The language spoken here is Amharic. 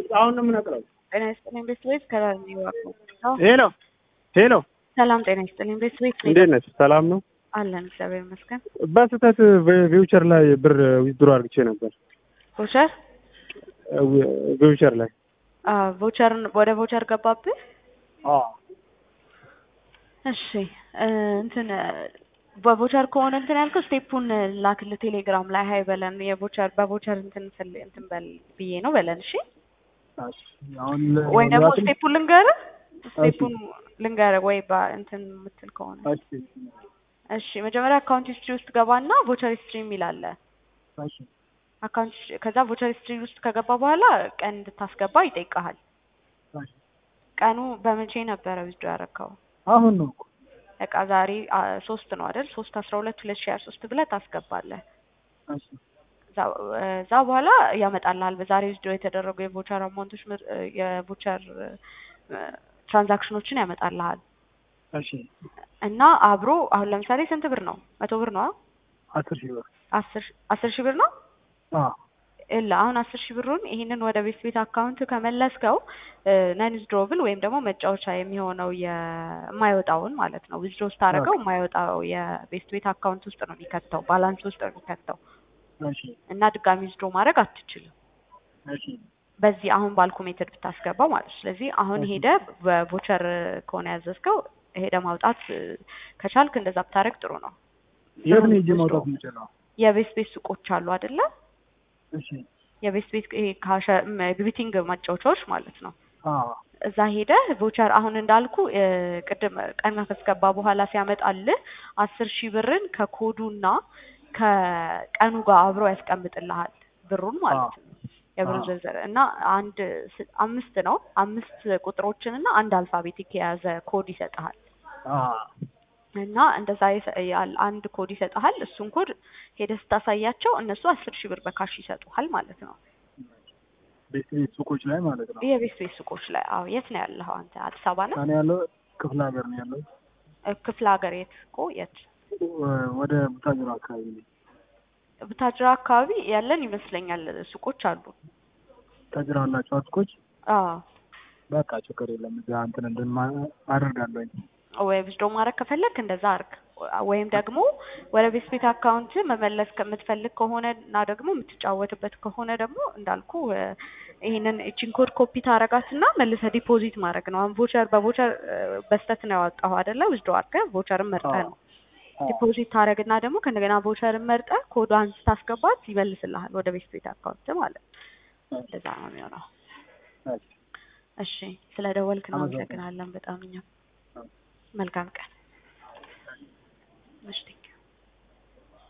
አሁን ነው የምነቅለው። ጤና ይስጥልኝ ቤተሰቦች ከላር ነው የዋልኩት። ሄሎ ሄሎ፣ ሰላም ጤና ይስጥልኝ ቤተሰቦች እንዴት ነች? ሰላም ነው አለን እግዚአብሔር ይመስገን። በስህተት ቪውቸር ላይ ብር ዊዝድሮ አድርግቼ ነበር። ቮቸር ቪውቸር ላይ ቮቸር ወደ ቮቸር ገባብህ? አዎ እሺ እንትን በቮቸር ከሆነ እንትን ያልከው ስቴፑን ላክልህ ቴሌግራም ላይ ሀይ በለን የቮቸር በቮቸር እንትን ፈል እንትን በል ብዬ ነው በለን። እሺ አሁን ወይ ደግሞ ስቴፑን ልንገርህ ስቴፑን ልንገርህ ወይ እንትን የምትል ከሆነ እሺ መጀመሪያ አካውንት ሂስትሪ ውስጥ ገባና ቮቸር ሂስትሪ የሚል አለ። አካውንት ከዛ ቮቸር ሂስትሪ ውስጥ ከገባ በኋላ ቀን እንድታስገባ ይጠይቀሃል። ቀኑ በመቼ ነበረ ዊዝዶ ያረከው? አሁን ነው በቃ ዛሬ ሶስት ነው አይደል? ሶስት አስራ ሁለት ሁለት ሺ ሀያ ሶስት ብለህ ታስገባለህ። እዛ በኋላ ያመጣልሃል በዛሬ ዊዝዶ የተደረጉ የቮቸር አማውንቶች የቮቸር ትራንዛክሽኖችን ያመጣልሃል። እሺ እና አብሮ አሁን ለምሳሌ ስንት ብር ነው? መቶ ብር ነው? አስር ሺህ ብር አስር አስር ሺህ ብር ነው? አዎ እላ አሁን አስር ሺህ ብሩን ይሄንን ወደ ቤት ቤት አካውንት ከመለስከው ነን ዊዝድሮብል ወይም ደግሞ መጫወቻ የሚሆነው የማይወጣውን ማለት ነው ዊዝድሮ ስታደርገው የማይወጣው የቤት ቤት አካውንት ውስጥ ነው የሚከተው ባላንስ ውስጥ ነው የሚከተው እሺ እና ድጋሚ ዊዝድሮ ማድረግ አትችልም እሺ በዚህ አሁን ባልኩ ሜተድ ብታስገባው ማለት ነው። ስለዚህ አሁን ሄደ በቮቸር ከሆነ ያዘዝከው ሄደ ማውጣት ከቻልክ እንደዛ ብታደርግ ጥሩ ነው። የት ነው ሄጄ ማውጣት የምችለው? የቤት ቤት ሱቆች አሉ አይደለ? እሺ የቤት ቤት ይሄ ካሸ ግቢቲንግ ማጫወቻዎች ማለት ነው። አዎ እዛ ሄደ ቮቸር አሁን እንዳልኩ ቅድም ቀን ካስገባ በኋላ ሲያመጣልህ አስር ሺህ ብርን ከኮዱና ከቀኑ ጋር አብሮ ያስቀምጥልሃል ብሩን ማለት ነው። የብሩን ዝርዝር እና አንድ አምስት ነው አምስት ቁጥሮችን እና አንድ አልፋቤቲክ የያዘ ኮድ ይሰጥሃል። እና እንደዛ አንድ ኮድ ይሰጥሃል። እሱን ኮድ ሄደህ ስታሳያቸው እነሱ አስር ሺህ ብር በካሽ ይሰጡሃል ማለት ነው። ቤት ቤት ሱቆች ላይ ማለት ነው። የቤት ቤት ሱቆች ላይ አዎ። የት ነው ያለኸው አንተ? አዲስ አበባ ነው? እኔ ያለው ክፍለ ሀገር ነው ያለው። ክፍለ ሀገር የት እኮ የት? ወደ ቡታጅራ አካባቢ ነው። ቡታጅራ አካባቢ ያለን ይመስለኛል ሱቆች አሉ። ቡታጅራ አላቸው ሱቆች? አዎ። በቃ ችግር የለም። እዚያ እንትን እንድን አደርጋለሁኝ። ወይ ዊዝድሮ ማድረግ ከፈለግ እንደዛ አርግ። ወይም ደግሞ ወደ ቤት ቤት አካውንት መመለስ ከምትፈልግ ከሆነ እና ደግሞ የምትጫወትበት ከሆነ ደግሞ እንዳልኩ ይህንን እቺን ኮድ ኮፒ ታረጋትና መልሰህ ዲፖዚት ማድረግ ነው። አሁን ቮቸር በቮቸር በስተት ነው ያወጣሁ አይደለ? ዊዝድሮ አድርገህ ቮቸርን መርጠህ ነው ዲፖዚት ታረግና ደግሞ ከእንደገና ቮቸርን መርጠህ ኮዷን ስታስገባት ይመልስልሃል ወደ ቤት ቤት አካውንት ማለት ነው። እንደዛ ነው የሚሆነው። እሺ፣ ስለ ደወልክ እናመሰግናለን በጣም እኛም መልካም ቀን። እሺ